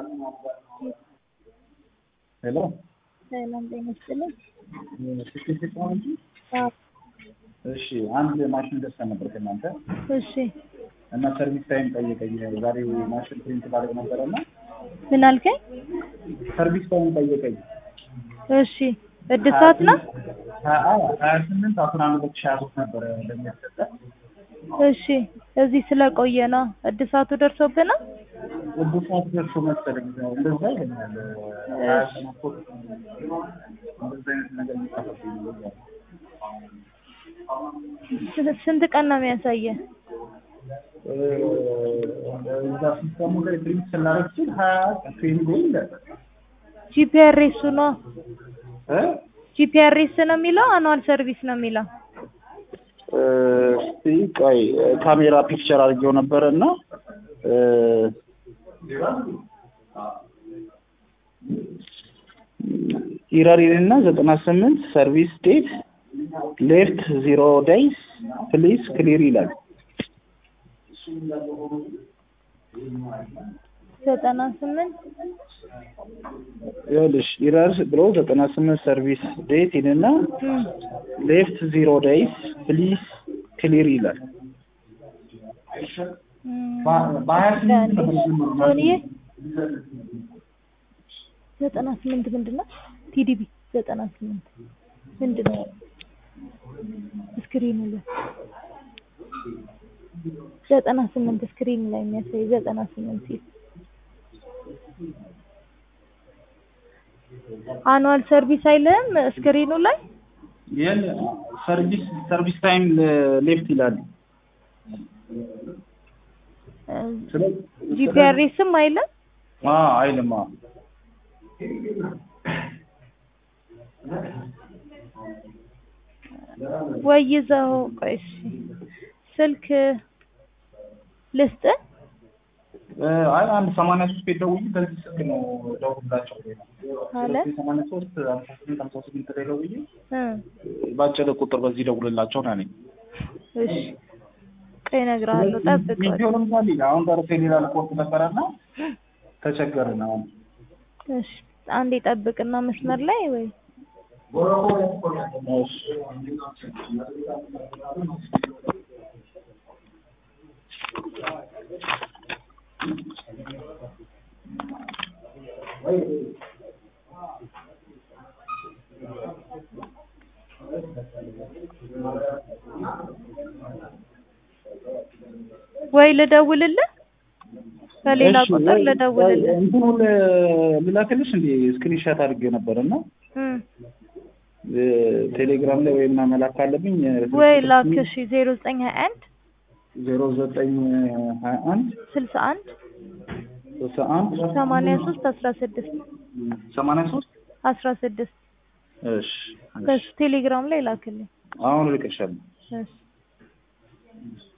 ሄሎ ሰላም ጤና ይስጥልኝ። ስልክ ነው እንጂ አዎ፣ እሺ አንድ ማሽን ገዝተን ነበር ከእናንተ እሺ እና ሰርቪስ ታይም ጠየቀኝ። ዛሬ ማሽን ፕሪንት ባደርግ ነበረ እና ምን አልከኝ? ሰርቪስ ታይም ጠየቀኝ። እሺ እድሳት ነው? ሀያ ስምንት አስራ አንድ ሁለት ሺህ ሀያ ሶስት ነበረ እንደሚያሰጠ እሺ እዚህ ስለቆየ ነው እድሳቱ ደርሶብናል። እድሳት ደርሶ መሰለኝ እንደዛ ይለኛል። ሀያ ስምንት እንደዛ አይነት ነገር የሚጻፈብኝ ነው። ስ- ስንት ቀን ነው የሚያሳየህ? እዛ ሲስተሙ ላይ ፕሪንት ስናደርግ ሲል ሀያ ትሬኒንግ ይላል ጂፒአርኤሱ ነው እ ጂፒአርኤስ ነው የሚለው አኑዋል ሰርቪስ ነው የሚለው? እስቲ ቆይ ካሜራ ፒክቸር አድርጌው ነበረ እና ኢራሪን እና ዘጠና ስምንት ሰርቪስ ዴት ሌፍት ዚሮ ዴይስ ፕሊዝ ክሊር ይላል። ዘጠና ስምንት ይኸውልሽ ኢረር ብሎ ዘጠና ስምንት ሰርቪስ ዴት ይልና ሌፍት ዚሮ ዴይስ ፕሊዝ ክሊር ይላል። በሀያ ስምንት ነበር የጀመረው ማለት ሶኒዬ ነው። ዘጠና ስምንት ምንድን ነው? ቲዲቢ ዘጠና ስምንት ምንድን ነው? ስክሪኑ ላይ ዘጠና ስምንት ስክሪኑ ላይ የሚያሳይ ዘጠና ስምንት ሲል አኑዋል ሰርቪስ አይልም ስክሪኑ ላይ ይህን ሰርቪስ ሰርቪስ ታይም ሌፍት ይላል። ጂፒአርኤስም አይልም አዎ አይልማ። ወይ ይዘው ቆይ እሺ ስልክ ልስጥህ እ አይ አንድ ሰማንያ ሶስት ቤት ደውዬ በዚህ ስልክ ነው ደውላቸው አለ ሰማንያ ሶስት ሀምሳ ስምንት ሀምሳ ስምንት ላይ ደውዬ እ ባጨደ ቁጥር በዚህ ደውልላቸው ነው ያለኝ። እሺ ቆይ እነግርሃለሁ ጠብቅ ቪዲዮ ለምሳሌ አሁን ደረሰ ሌላ ልቆርጥ ነበረና ተቸገርን አሁን እሺ አንዴ ጠብቅና መስመር ላይ ወይ እሺ ወይ ልደውልልህ ከሌላ እሺ፣ ቁጥር ወይ- ልደውልልህ ወይ እንትኑን ልላክልሽ እንዴ ስክሪንሻት አድርጌ ነበር እና እም ቴሌግራም ላይ ወይም መላክ ካለብኝ ወይ ላክ እሺ ዜሮ ዘጠኝ ሀያ አንድ ዜሮ ዘጠኝ ሀያ አንድ ስልሳ አንድ ስልሳ አንድ ሰማንያ ሶስት አስራ ስድስት ሰማንያ ሶስት አስራ ስድስት እሺ እሺ። በሱ ቴሌግራም ላይ ላክልኝ አሁን ልቅሻለሁ እሺ